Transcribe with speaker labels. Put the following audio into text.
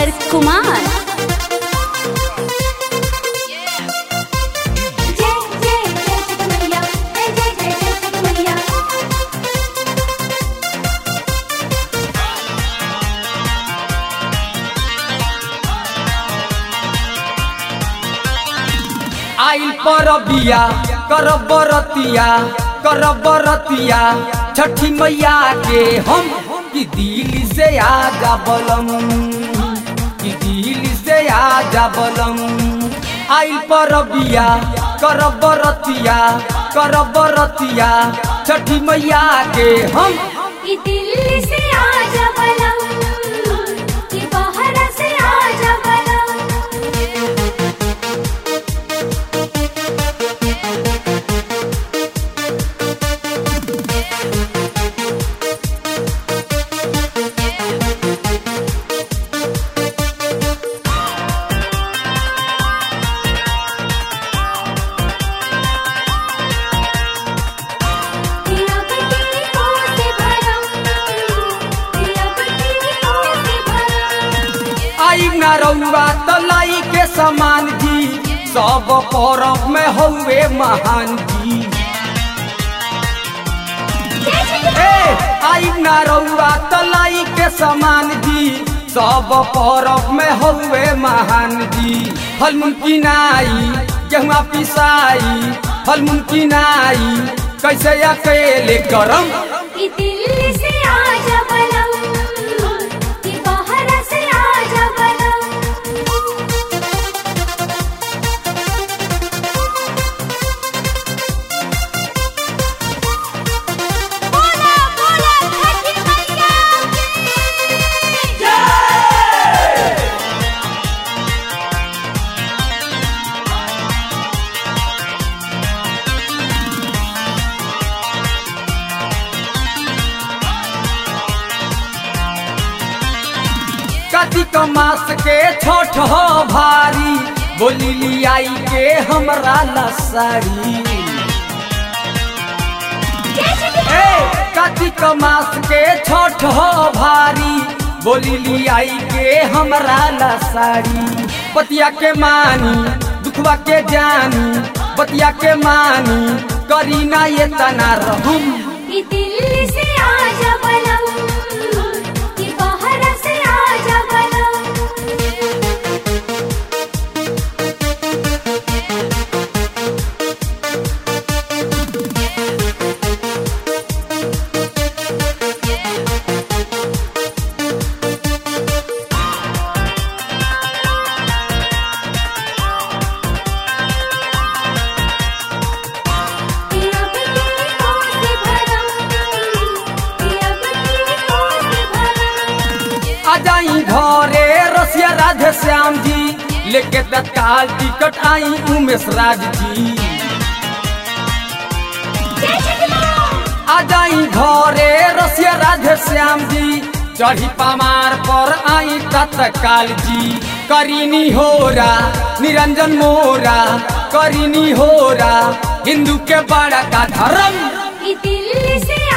Speaker 1: सागर कुमार
Speaker 2: जय जय जय मैया जय जय जय जय मैया
Speaker 3: आइल परबिया करब बरतिया करब बरतिया छठी मैया के हम कि दिल से आजा बलम कि दिल से आजा बलम आइल परबिया करब बरतिया करब बरतिया छठी मैया के हम
Speaker 2: कि दिल्ली से आजा बलम कि बाहर से आजा बलम दिया बत्ती को से भरम दिया बत्ती को से भरम
Speaker 3: आई ना रउआ तलाई के समान जी सब परब में हउए महान जी ए आई ना रउआ तलाई के समान जी सब परब में हउए महान जी फल मुमकिनाई गेहुआ पिसाई फल मुमकिनाई कैसे अकेले करम
Speaker 2: कि दिल्ली से आजा बलम कि बाहर से आजा बलम बोला बोला छठी मैया की
Speaker 3: कार्तिक मास के छठ हो भारी बोली लियाई के हमरा लसारी ए कार्तिक मास के छठ हो भारी बोली लियाई के हमरा लसारी पतिया के मानी दुखवा के जानी पतिया के मानी करी ना ये तना रहम
Speaker 2: कि दिल्ली से आजा बलम कि बाहर से आजा बलम दिया बत्ती को से भरम दिया बत्ती को से भरम
Speaker 3: आ जाई घरे रसिया राधे श्याम जी लेके तत्काल टिकट आई उमेश राज जी आ जाई घरे रसिया राधे श्याम जी चढ़ी पमार पर आई तत्काल जी करीनी होरा निरंजन मोरा करीनी होरा हिंदू के बड़ा का धर्म
Speaker 2: कि दिल्ली से